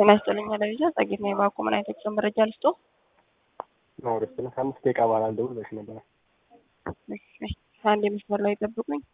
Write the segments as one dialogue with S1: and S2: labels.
S1: ጤና ይስጥልኝ አለብያ ጸጌት ነው የባኮ ምን አይነት የጉዞ መረጃ ልስጦ?
S2: ነው ደስ ነው። ከአምስት ደቂቃ በኋላ ልደውል ብለሽ ነበረ።
S1: እሺ አንድ የመስመር ላይ ጠብቁኝ።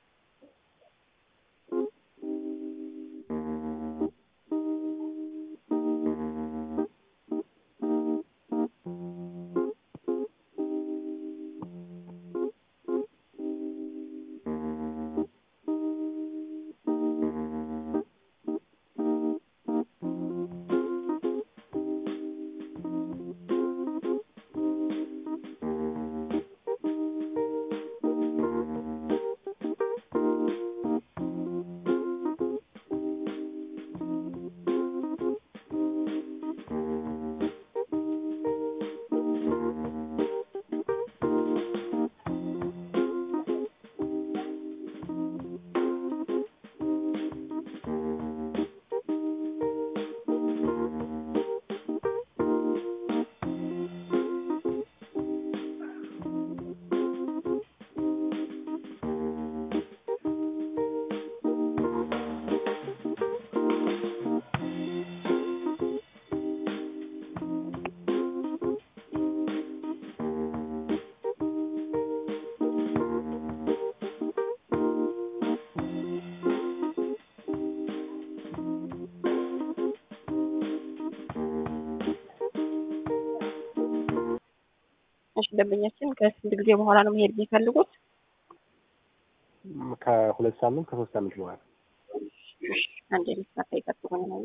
S1: እሺ ደንበኛችን ከስንት ጊዜ በኋላ ነው መሄድ የሚፈልጉት?
S2: ከሁለት ሳምንት ከሶስት ሳምንት በኋላ
S1: አንድ የመስመር ላይ ጠብቁኝ ነው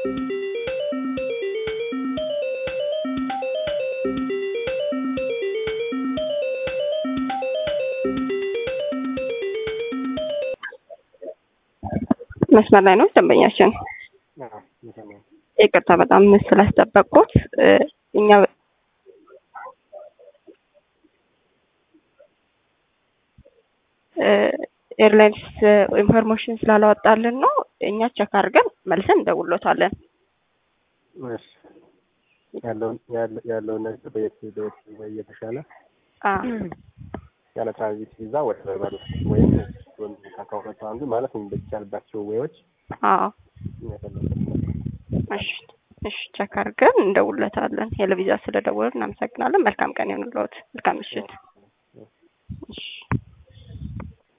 S1: መስመር ላይ ነው ደንበኛችን።
S2: አዎ እየሰማሁ ነው።
S1: ይቅርታ በጣም ስላስጠበቅኩት እ እኛ እ ኤርላይንስ ኢንፎርሜሽን ስላላወጣልን ነው። እኛ ቸክ አድርገን መልሰን እንደውሎታለን።
S2: እሺ ያለውን ያለ- ያለውን ነገር በየት በየት ወይ የተሻለ
S1: አ
S2: ያለ ትራንዚት ቪዛ ወደ በርበሩ ወይም ከሁለቱ አንዱ ማለት ነው በሚቻልባቸው ወዎች
S1: አዎ
S2: የሚያፈለበት
S1: እሺ እሺ ቸክ አድርገን እንደውሎታለን። ሄሎ ቪዛ ስለደወልን እናመሰግናለን። መልካም ቀን ይሁንልዎት። መልካም ምሽት። እሺ